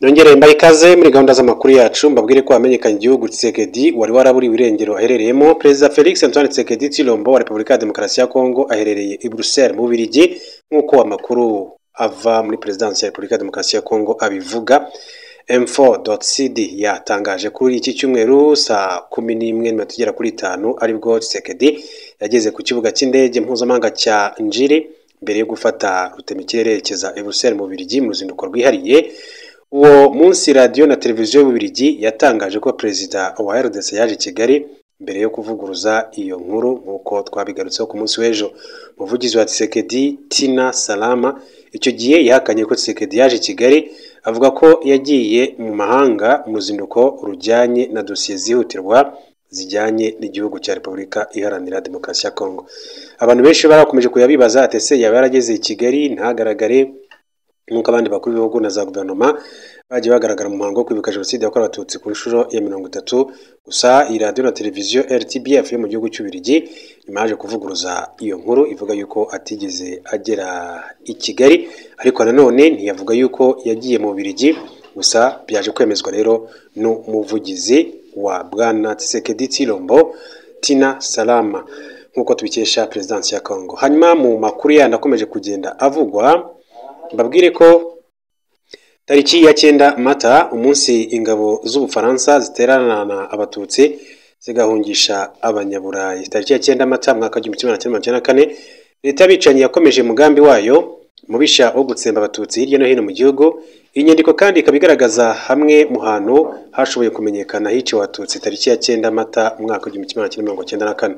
nongereye mbaye ikaze muri gahunda z'amakuru yacu mbabwire ko hamenyekanye igihugu Tshisekedi wari waraburiwe irengero aherereyemo perezida Felix Antoine Tshisekedi Tshilombo wa Repubulika ya Demokarasi ya Kongo aherereye i Bruxelles mu Bubiligi nk'uko amakuru ava muri perezidansi ya Repubulika ya Demokarasi ya Kongo abivuga m4.cd yatangaje kuri iki cyumweru saa kumi n'imwe nyuma tugera kuri itanu aribwo Tshisekedi yageze ku kibuga cy'indege mpuzamahanga cya Njiri mbere yo gufata rutemikirere yerekeza i Bruxelles mu Bubiligi mu ruzinduko rwihariye uwo munsi radiyo na televiziyo y'ububiligi yatangaje ko perezida wa RDC yaje i Kigali mbere yo kuvuguruza iyo nkuru nk'uko twabigarutseho ku munsi w'ejo umuvugizi wa Tshisekedi Tina Salama icyo gihe yahakanye ko Tshisekedi yaje i Kigali avuga ko yagiye mu mahanga mu ruzinduko rujyanye na dosiye zihutirwa zijyanye n'igihugu cya Repubulika Iharanira Demokarasi ya Kongo abantu benshi barakomeje kuyabibaza atese yaba yarageze i Kigali ntagaragare nk'uko abandi bakuru b'ibihugu na za guverinoma bagiye bagaragara mu muhango wo kwibuka jenoside yakorewe abatutsi ku nshuro ya mirongo itatu gusa iyi radiyo na televiziyo rtbf yo mu gihugu cy'ubirigi nyuma yaje kuvuguruza iyo nkuru ivuga yuko atigeze agera i kigali ariko nanone ntiyavuga yuko yagiye mu birigi gusa byaje kwemezwa rero n'umuvugizi wa bwana Tshisekedi Tshilombo Tina Salama nk'uko tubikesha perezidansi ya Congo hanyuma mu makuru yandi akomeje kugenda avugwa mbabwire ko tariki ya cyenda mata umunsi ingabo z'ubufaransa ziteranana abatutsi zigahungisha abanyaburayi tariki ya cyenda mata mwaka w'igihumbi kimwe magana cyenda na kane leta y'abicanyi yakomeje umugambi wayo mubisha wo gutsemba abatutsi hirya no hino mu gihugu iyi nyandiko kandi ikaba igaragaza hamwe mu hantu hashoboye kumenyekana hiciwe abatutsi tariki ya cyenda mata umwaka w'igihumbi kimwe magana cyenda mirongo cyenda na kane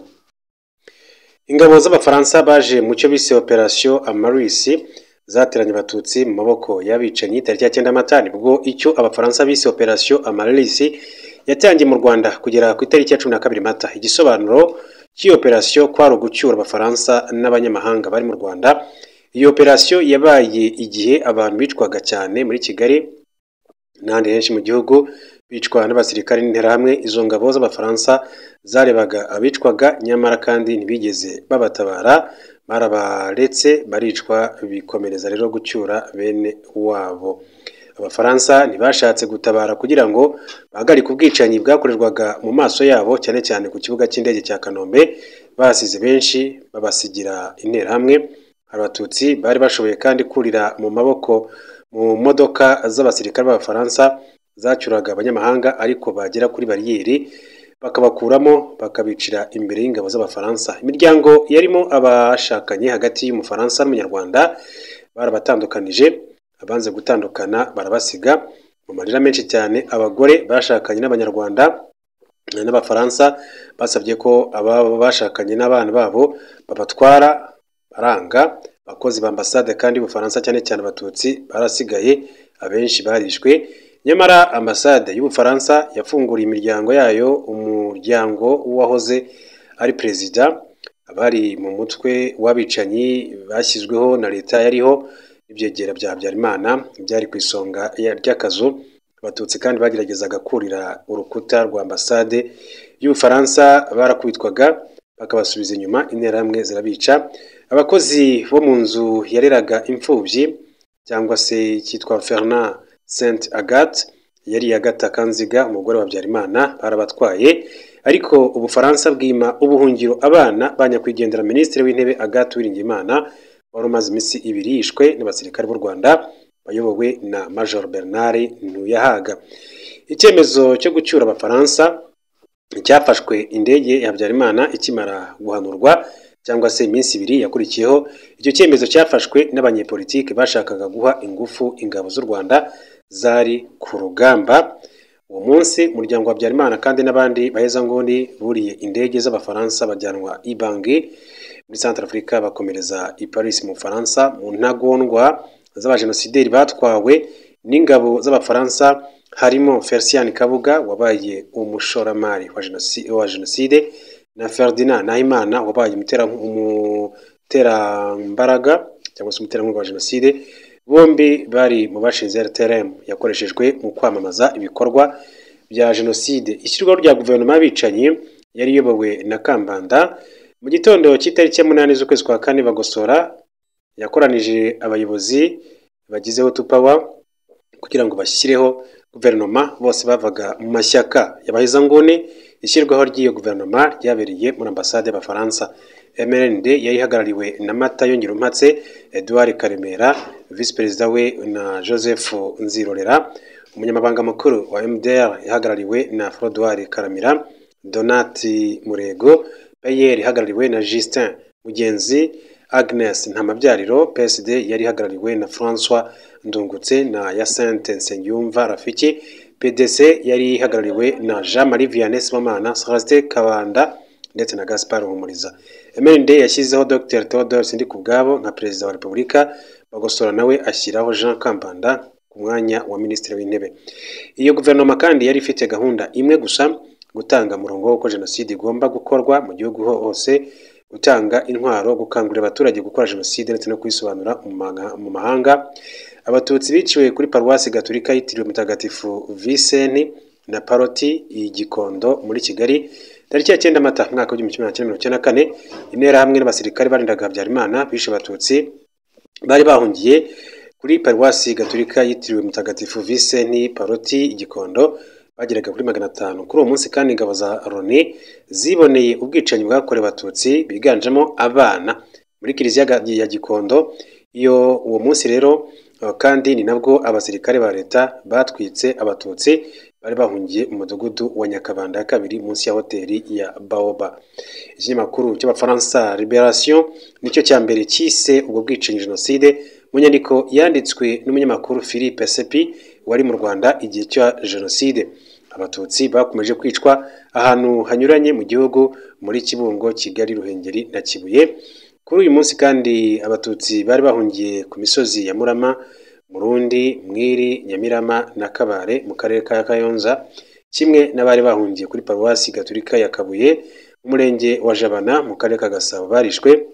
ingabo z'abafaransa baje mu cyo bise operasiyo amarisi zateranye abatutsi mu maboko y'abicanyi tariki ya cyenda mata nibwo icyo abafaransa bise operasiyo amarisi yatangiye mu rwanda kugera ku itariki ya cumi na kabiri mata igisobanuro cy'iyo operasiyo kwari ugucyura abafaransa n'abanyamahanga bari mu rwanda iyo operasiyo yabaye igihe abantu bicwaga cyane muri kigali n'ahandi henshi mu gihugu bicwa n'abasirikare n'interahamwe izo ngabo z'abafaransa zarebaga abicwaga nyamara kandi ntibigeze babatabara barabaretse baricwa bikomereza rero gucyura bene wabo abafaransa ntibashatse gutabara kugira ngo bahagarike ubwicanyi bwakorerwaga mu maso yabo cyane cyane ku kibuga cy'indege cya kanombe basize benshi babasigira interahamwe abatutsi bari bashoboye kandi kurira mu maboko mu modoka z'abasirikare b'abafaransa zacyuraga abanyamahanga ariko bagera kuri bariyeri bakabakuramo bakabicira imbere y'ingabo z'abafaransa imiryango yarimo abashakanye hagati y'umufaransa n'umunyarwanda barabatandukanije abanze gutandukana barabasiga mu marira menshi cyane abagore bashakanye n'abanyarwanda n'abafaransa basabye ko ababa bashakanye n'abana babo babatwara baranga abakozi ba ambasade kandi y'ubufaransa cyane cyane abatutsi barasigaye abenshi barishwe nyamara ambasade y'ubufaransa yafunguriye imiryango yayo umuryango w'uwahoze ari perezida abari mu mutwe w'abicanyi bashyizweho na leta yariho ibyegera bya habyarimana byari ku isonga ry'akazu abatutsi kandi bageragezaga kurira urukuta rwa ambasade y'ubufaransa barakubitwaga bakabasubiza inyuma interahamwe zirabica abakozi bo mu nzu yareraga imfubyi cyangwa se cyitwa Fernand Saint Agathe yari Agatha Kanziga umugore wa Habyarimana barabatwaye ariko ubufaransa bwima ubuhungiro abana banyakwigendera minisitiri w'intebe Agathe Uwiringiyimana wari umaze iminsi ibiri yishwe n'abasirikare b'u Rwanda bayobowe na Major Bernard Ntuyahaga icyemezo cyo gucyura abafaransa cyafashwe indege ya Habyarimana ikimara guhanurwa cyangwa se iminsi ibiri yakurikiyeho icyo cyemezo cyafashwe n'abanyepolitiki bashakaga guha ingufu ingabo z'u Rwanda zari ku rugamba uwo munsi umuryango wa Habyarimana kandi n'abandi bahezanguni buriye indege z'abafaransa bajyanwa i Bangui muri Centrafrica bakomereza i Paris mu Faransa mu ntagondwa z'abajenosideri batwawe n'ingabo z'abafaransa harimo Fercian Kabuga wabaye umushoramari wa jenoside na Ferdinand Nahimana wabaye umuterambaraga cyangwa se umuterankunga wa jenoside bombi bari mu bashinze RTRM yakoreshejwe mu kwamamaza ibikorwa bya jenoside ishyirwaho rya guverinoma y'abicanyi yari iyobowe na Kambanda mu gitondo cy'itariki ya munani z'ukwezi kwa kane bagosora yakoranije abayobozi bagizeho tupawa kugira ngo bashyireho guverinoma bose bavaga mu mashyaka y'abahezanguni ishyirwaho ry'iyo guverinoma ryabereye muri ambasade y'abafaransa MRND yari ihagarariwe na Matayo Ngirumpatse Edouard Karemera visi perezida we na Joseph Nzirorera umunyamabanga mukuru wa MDR ihagarariwe na Frodouard Karamira Donati Murego Bayer ihagarariwe na Justin Mugenzi Agnes Ntamabyariro PSD yari ihagarariwe na François Ndungutse na Yasente Nsengiyumva Rafiki PDC yari ihagarariwe na Jean Marie Vianney Sibomana Celestin Kabanda ndetse na Gaspard Humuriza MND yashyizeho Dr Theodore Sindikubwabo nka perezida wa Repubulika Bagosora nawe ashyiraho Jean Kambanda ku mwanya wa minisitiri w'intebe iyo guverinoma kandi yari ifite gahunda imwe gusa gutanga umurongo w'uko jenoside igomba gukorwa mu gihugu hose gutanga intwaro gukangurira abaturage gukora jenoside ndetse no kuyisobanura mu maga- mu mahanga abatutsi biciwe kuri paruwasi gaturika yitiriwe mutagatifu viseni na paroti i gikondo muri kigali tariki ya cyenda mata umwaka w'igihumbi kimwe magana cyenda mirongo icyenda na kane interahamwe n'abasirikare barindaga habyarimana bishe abatutsi bari bahungiye kuri paruwasi gaturika yitiriwe mutagatifu viseni paroti i gikondo bageraga kuri magana atanu kuri uwo munsi kandi ingabo za loni ziboneye ubwicanyi bwakorewe abatutsi biganjemo abana muri kiliziya ga- ya gikondo iyo uwo munsi rero eh, kandi ni nabwo abasirikare ba leta batwitse abatutsi bari bahungiye mu mudugudu wa nyakabanda ya kabiri munsi ya hoteli ya baoba ikinyamakuru cy'abafaransa liberation nicyo cya mbere cyise ubwo bwicanyi jenoside mu nyandiko yanditswe n'umunyamakuru philippe sepi wari mu rwanda igihe cya jenoside abatutsi bakomeje kwicwa ahantu hanyuranye mu gihugu muri kibungo kigali ruhengeri na kibuye kuri uyu munsi kandi abatutsi bari bahungiye ku misozi ya murama murundi mwiri nyamirama na kabare mu karere ka kayonza kimwe n'abari bahungiye kuri paruwasi gaturika ya kabuye mu murenge wa jabana mu karere ka gasabo barishwe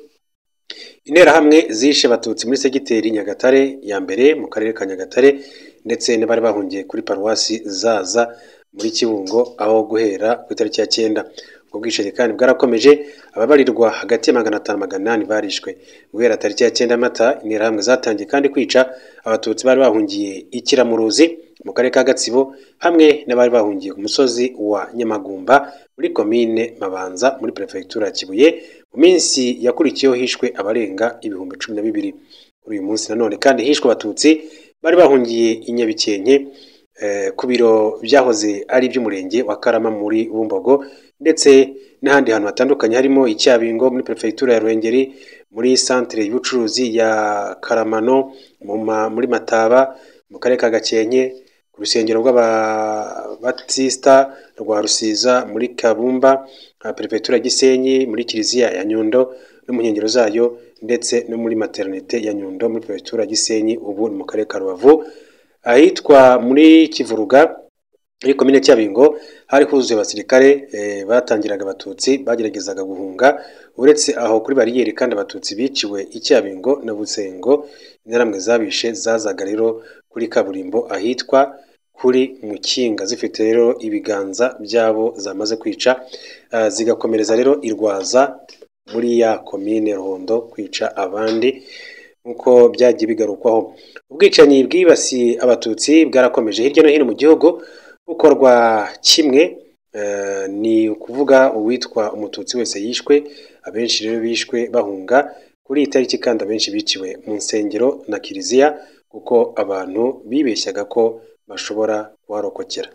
interahamwe zishe abatutsi muri segiteri nyagatare ya mbere mu karere ka nyagatare ndetse n'abari bahungiye kuri paruwasi zaza muri kibungo aho guhera ku itariki ya cyenda ubwo bwicanyi kandi bwarakomeje ababarirwa hagati ya magana atanu magana inani barishwe guhera tariki ya cyenda mata interahamwe zatangiye kandi kwica abatutsi bari bahungiye ikiramuruzi mu karere ka gatsibo hamwe n'abari bahungiye ku musozi wa nyamagumba muri komine mabanza muri perefegitura ya kibuye mu minsi yakurikiyeho hishwe abarenga ibihumbi cumi na bibiri kuri uyu munsi nanone kandi hishwe abatutsi bari bahungiye i Nyabikenke eh, ku biro byahoze ari iby'umurenge wa Karama muri Bumbogo ndetse n'ahandi hantu hatandukanye harimo i Cyabingo muri perefegitura ya Ruhengeri muri santere y'ubucuruzi ya Karamano mu ma- muri Mataba mu karere ka Gakenke ku rusengero rw'ababatisita rwa Rusiza muri Kabumba aha perefegitura ya Gisenyi muri kiliziya ya Nyundo no mu nkengero zayo ndetse no muri maternite ya Nyundo muri perefegitura ya Gisenyi ubu ni mu karere ka Rubavu ahitwa muri Kivuruga muri komine Cyabingo hari huzuye abasirikare eh, batangiraga abatutsi bageragezaga guhunga uretse aho kuri bariyeri kandi abatutsi biciwe i Cyabingo na Busengo interahamwe zabishe zazaga rero kuri kaburimbo ahitwa kuri Mukinga zifite rero ibiganza byabo zamaze kwica eh, zigakomereza rero irwaza muri ya komine Ruhondo kwica abandi nk'uko byagiye bigarukwaho ubwicanyi bwibasiye abatutsi bwarakomeje hirya no hino mu gihugu bukorwa kimwe eh, ni ukuvuga uwitwa umututsi wese yishwe abenshi rero bishwe bahunga kuri iyi tariki kandi abenshi biciwe mu nsengero na kiliziya kuko abantu bibeshyaga ko bashobora kuharokokera